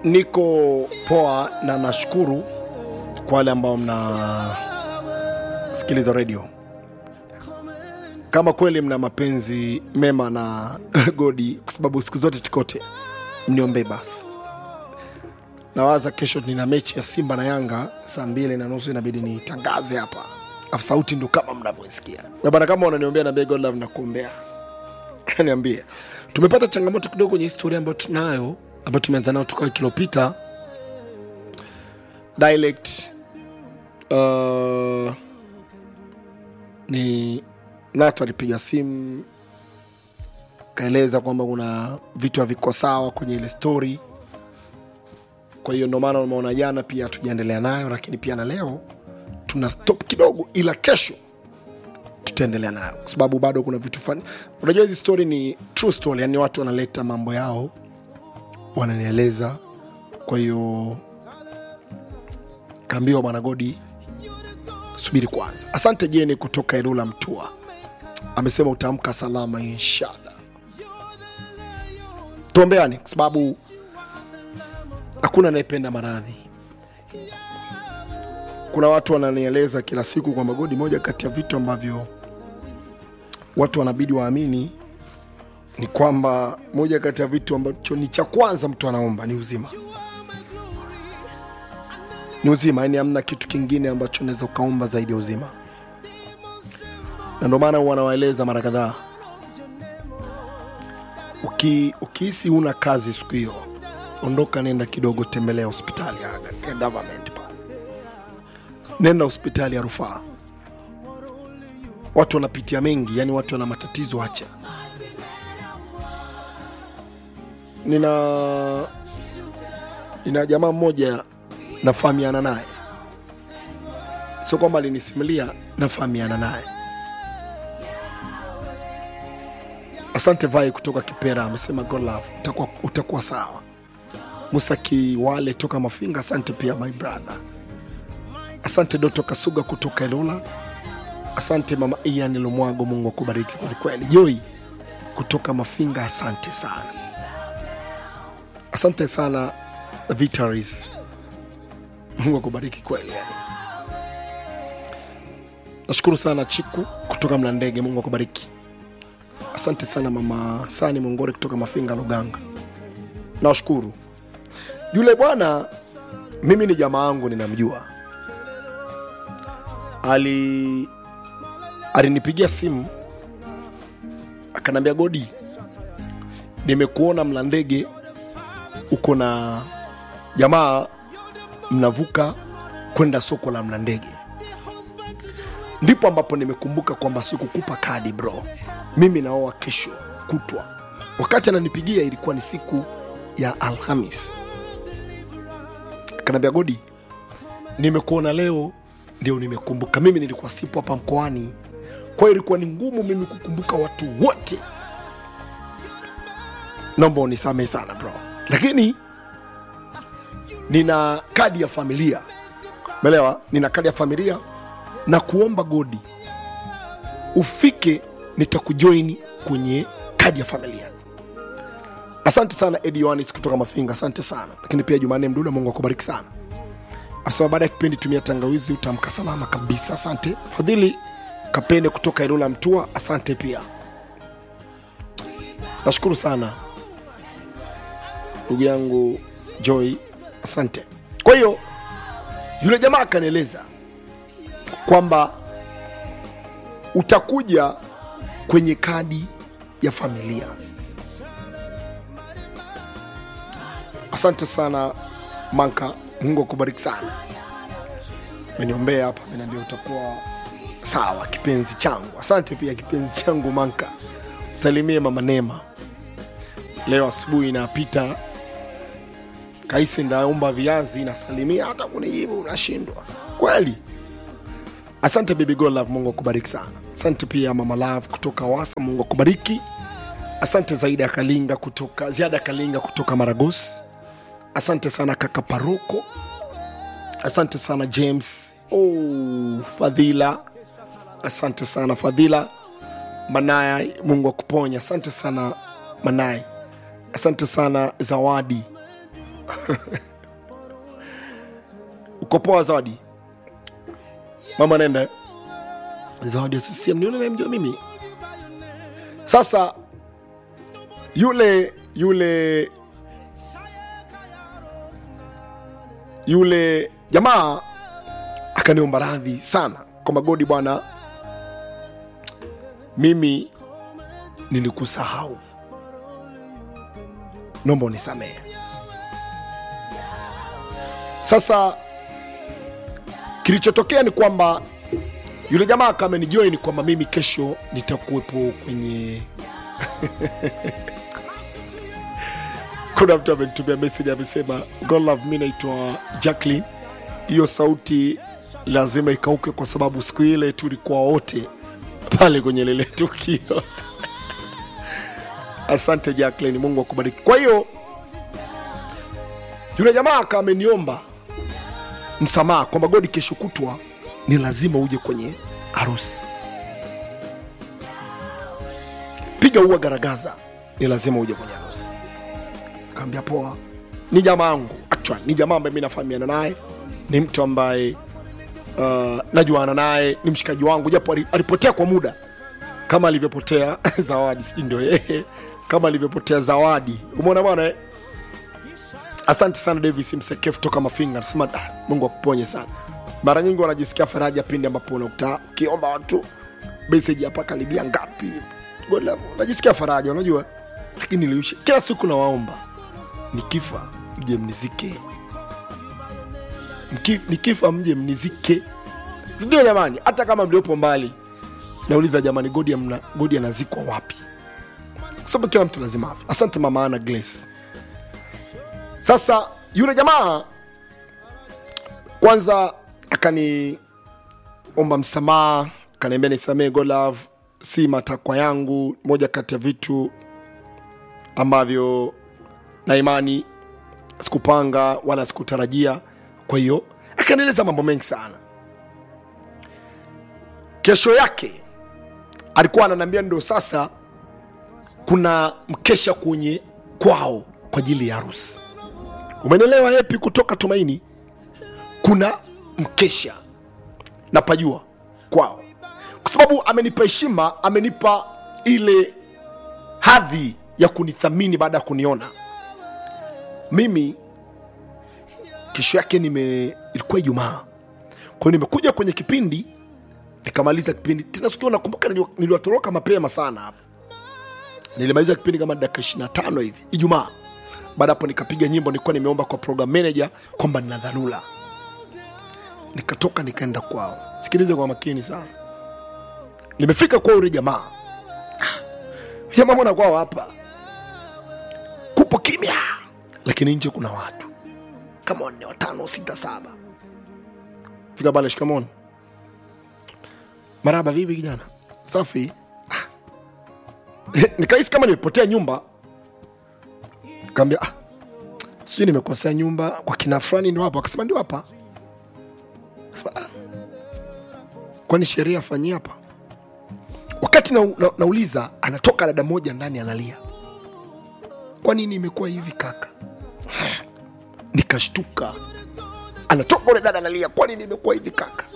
niko poa na nashukuru kwa wale ambao mnasikiliza redio kama kweli mna mapenzi mema na godi kwa sababu siku zote tukote mniombee basi nawaza kesho nina mechi ya simba na yanga saa mbili na nusu inabidi nitangaze hapa afu sauti ndo kama mnavyosikia Na bana kama unaniombea naambia god love nakuombea niambie tumepata changamoto kidogo kwenye historia ambayo tunayo ambayo tumeanza nayo toka wiki iliyopita dialect uh, ni nato alipiga simu kaeleza kwamba kuna vitu haviko sawa kwenye ile story kwa hiyo ndio maana umeona jana pia tujaendelea nayo lakini pia na leo tuna stop kidogo ila kesho tutaendelea nayo kwa sababu bado kuna vitu fani unajua hizi story ni true story yani watu wanaleta mambo yao wananieleza kwa hiyo kaambiwa bwana godi subiri kwanza asante jeni kutoka elula mtua amesema utaamka salama inshallah tuombeani kwa sababu hakuna anayependa maradhi kuna watu wananieleza kila siku kwamba godi moja kati ya vitu ambavyo watu wanabidi waamini ni kwamba moja kati ya vitu ambacho ni cha kwanza mtu anaomba ni uzima ni uzima yani hamna kitu kingine ambacho unaweza ukaomba zaidi ya uzima na ndio maana huwa nawaeleza mara kadhaa Uki- ukihisi huna kazi siku hiyo ondoka nenda kidogo tembelea hospitali ya, ya government pale nenda hospitali ya rufaa watu wanapitia mengi yani watu wana matatizo hacha nina nina jamaa mmoja nafahamiana naye sio kwamba alinisimulia nafahamiana naye asante vai kutoka kipera amesema God love utakuwa, utakuwa sawa musa kiwale toka mafinga asante pia my brother asante doto kasuga kutoka elola asante mama ian lumwago mungu akubariki kwelikweli joi kutoka mafinga asante sana asante sana Vitaris. mungu akubariki kweli yani nashukuru sana chiku kutoka mlandege mungu akubariki asante sana mama sani mongore kutoka mafinga luganga nawashukuru yule bwana mimi ni jamaa yangu ninamjua ali alinipigia simu akanambia godi nimekuona mlandege uko na jamaa mnavuka kwenda soko la mlandege ndipo ambapo nimekumbuka kwamba sikukupa kadi bro mimi naoa kesho kutwa wakati ananipigia ilikuwa ni siku ya alhamis akaniambia godi nimekuona leo ndio nimekumbuka mimi nilikuwa sipo hapa mkoani kwa hiyo ilikuwa ni ngumu mimi kukumbuka watu wote naomba unisamehe sana bro lakini nina kadi ya familia melewa nina kadi ya familia na kuomba godi ufike nitakujoini kwenye kadi ya familia asante sana edi yohanis kutoka mafinga asante sana lakini pia jumanne mduda mungu akubariki sana asema baada ya kipindi tumia tangawizi utamka salama kabisa asante fadhili kapende kutoka ilula mtua asante pia nashukuru sana ndugu yangu joy asante kwa hiyo yule jamaa akanieleza kwamba utakuja kwenye kadi ya familia asante sana manka mungu akubariki sana meniombea hapa ameniambia utakuwa sawa kipenzi changu asante pia kipenzi changu manka salimie mama nema leo asubuhi napita kaisi ndaomba viazi nasalimia hata kunijibu unashindwa kweli asante baby God love mungu akubariki sana asante pia mama love kutoka wasa mungu akubariki asante zaida kalinga kutoka ziada kalinga kutoka maragos asante sana kaka paroko asante sana james oh, fadhila asante sana fadhila manaya mungu akuponya asante sana manai asante sana zawadi uko poa zawadi mama nenda zawadi ya ccm ni yule nayemjua mimi sasa yule yule yule jamaa akaniomba radhi sana kwamba godi bwana mimi nilikusahau naomba unisamehe sasa kilichotokea ni kwamba yule jamaa kamenijoin kwamba mimi kesho nitakuwepo kwenye kuna mtu amenitumia message amesema God love mi naitwa Jacqueline hiyo sauti lazima ikauke kwa sababu siku ile tulikuwa wote pale kwenye lile tukio asante Jacqueline Mungu akubariki kwa hiyo yule jamaa aka ameniomba msamaha kwamba godi kesho kutwa ni lazima uje kwenye harusi piga ua garagaza ni lazima uje kwenye harusi kaambia poa ni jamaa yangu actually ni jamaa ambaye mi nafahamiana naye ni mtu ambaye uh, najuana naye ni mshikaji wangu japo ali- alipotea kwa muda kama alivyopotea zawadi sijui ndio yeye kama alivyopotea zawadi umeona bwana eh? asante sana davis msekefu toka mafinga nasema "Ah, mungu akuponye sana mara nyingi wanajisikia faraja pindi ambapo unakuta ukiomba watu meseji hapa karibia ngapi Gola- unajisikia faraja unajua lakini niliisha kila siku nawaomba nikifa mje mnizike Mki- nikifa mje mnizike sindio jamani hata kama mliopo mbali nauliza jamani godi amna- godi anazikwa wapi kwa sababu kila mtu lazima afe asante mama ana grace sasa yule jamaa kwanza akaniomba msamaha akaniambia nisamee golove si matakwa yangu moja kati ya vitu ambavyo na imani sikupanga wala sikutarajia kwa hiyo akanieleza mambo mengi sana kesho yake alikuwa ananiambia ndo sasa kuna mkesha kwenye kwao kwa ajili ya harusi umenielewa hepi kutoka tumaini kuna mkesha napajua kwao kwa sababu amenipa heshima amenipa ile hadhi ya kunithamini baada ya kuniona mimi kesho yake nime ilikuwa ijumaa kwa hiyo nimekuja kwenye kipindi nikamaliza kipindi tena sikio nakumbuka nili- niliwatoroka mapema sana hapa nilimaliza kipindi kama dakika 25 hivi ijumaa baada hapo nikapiga nyimbo nilikuwa nimeomba kwa program manager kwamba nina dharura nikatoka nikaenda kwao sikilize kwa makini sana nimefika kwa ule jamaa Ah, jamaa mbona kwao hapa kupo kimya lakini nje kuna watu kama wanne watano sita saba fika pale shikamoni maraba vipi kijana safi Ah. nikahisi kama nimepotea nyumba kaambia ah, sijui nimekosea nyumba kwa kina fulani ndio hapa akasema ndio hapa Akasema, ah, kwani sheria afanyie hapa wakati na, na, nauliza anatoka dada moja ndani analia kwa nini imekuwa hivi kaka nikashtuka anatoka ule dada analia kwa nini imekuwa hivi kaka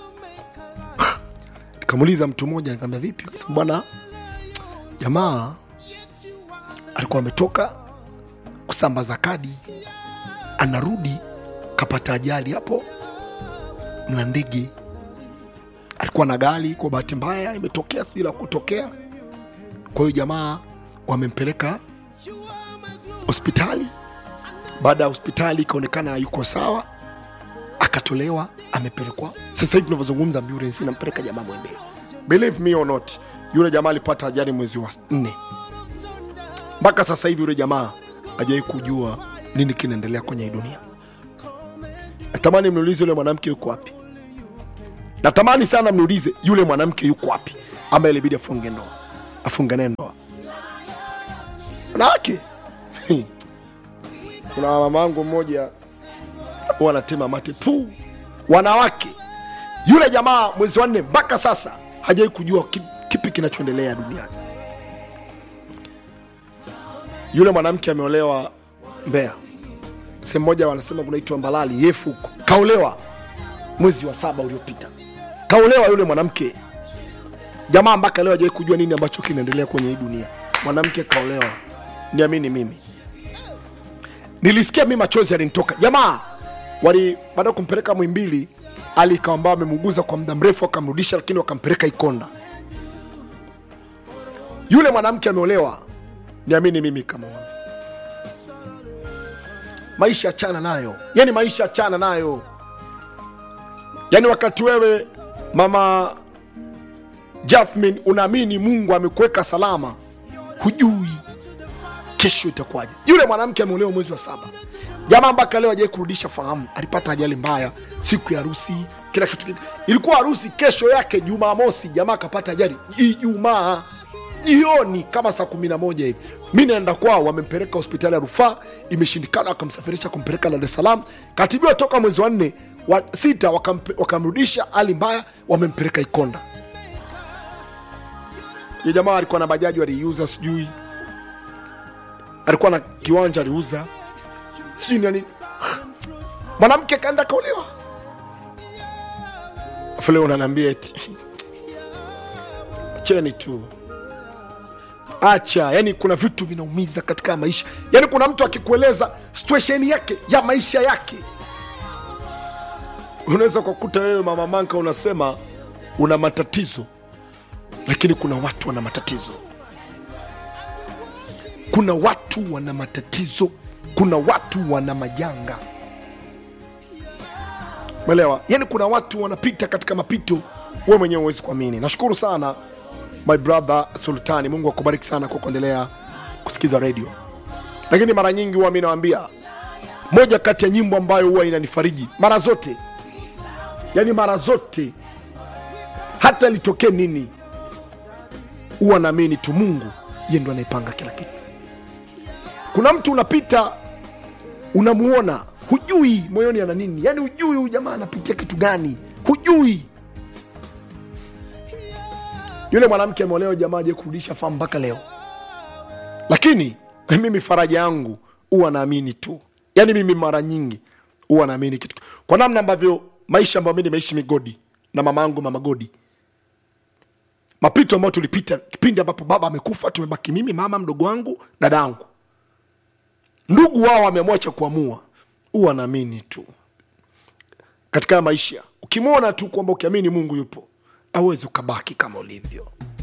nikamuuliza mtu mmoja nikamwambia vipi akasema bwana jamaa alikuwa ametoka kusambaza kadi anarudi kapata ajali hapo mna ndege alikuwa na gari kwa bahati mbaya imetokea sijui la kutokea kwa hiyo jamaa wamempeleka hospitali baada ya hospitali ikaonekana yuko sawa akatolewa amepelekwa sasa hivi tunavyozungumza ambulance inampeleka jamaa mwembele believe me or not yule jamaa alipata ajali mwezi wa nne mpaka sasa hivi yule jamaa hajawai kujua nini kinaendelea kwenye hii dunia natamani mniulize yule mwanamke yuko wapi natamani sana mniulize yule mwanamke yuko wapi ambaye ilibidi afunge ndoa afungane ndoa wanawake kuna mama wangu mmoja huwa anatema mate pu wanawake yule jamaa mwezi wa nne mpaka sasa hajawai kujua ki- kipi kinachoendelea duniani yule mwanamke ameolewa mbea sehemu moja wanasema kunaitwa Mbalali yefu huko, kaolewa mwezi wa saba uliopita, kaolewa yule mwanamke jamaa, mpaka leo hajawahi kujua nini ambacho kinaendelea kwenye hii dunia. Mwanamke kaolewa, niamini mimi, nilisikia mimi machozi yalinitoka. Jamaa wali baada ya kumpeleka Mwimbili, ali ikawa ambao amemuguza kwa muda mrefu, akamrudisha, lakini wakampeleka Ikonda. Yule mwanamke ameolewa, niamini mimi kama wana maisha achana nayo, yani maisha achana nayo. Yani wakati wewe mama Jasmine unaamini Mungu amekuweka salama, hujui kesho itakuwaje. Yule mwanamke ameolewa mwezi wa saba, jamaa mpaka leo hajai kurudisha fahamu. Alipata ajali mbaya siku ya harusi, kila kitu kile. Ilikuwa harusi kesho yake Jumamosi, jamaa akapata ajali Ijumaa jioni kama saa kumi na moja hivi. Mi naenda kwao, wamempeleka hospitali ya rufaa, imeshindikana, wakamsafirisha kumpeleka Dar es Salaam, katibiwa toka mwezi wa nne wa sita, wakampe- wakamrudisha hali mbaya, wamempeleka Ikonda. Ye jamaa alikuwa na bajaji aliiuza, sijui alikuwa na kiwanja aliuza, sijui nani. Mwanamke kaenda kaolewa, afu leo unaniambia eti acheni tu acha yani kuna vitu vinaumiza katika maisha yani kuna mtu akikueleza situation yake ya maisha yake unaweza kukuta wewe mama manka unasema una matatizo lakini kuna watu wana matatizo kuna watu wana matatizo kuna watu wana majanga mwelewa yani kuna watu wanapita katika mapito we mwenyewe huwezi kuamini nashukuru sana my brother sultani mungu akubariki sana kwa kuendelea kusikiza redio lakini mara nyingi huwa mi nawambia moja kati ya nyimbo ambayo huwa inanifariji mara zote yani mara zote hata litokee nini huwa naamini tu mungu ye ndo anaipanga kila kitu kuna mtu unapita unamuona hujui moyoni ana nini yani hujui huyu jamaa anapitia kitu gani hujui yule mwanamke ameolewa jamaa aje kurudisha famu mpaka leo lakini mimi faraja yangu huwa naamini tu yaani mimi mara nyingi huwa naamini kitu kwa namna ambavyo maisha ambayo mi nimeishi migodi na mama yangu mama godi mapito ambayo tulipita kipindi ambapo baba amekufa tumebaki mimi mama mdogo wangu dada yangu ndugu wao wameamua cha kuamua huwa naamini tu katika haya maisha ukimwona tu kwamba ukiamini mungu yupo awezi ukabaki kama ulivyo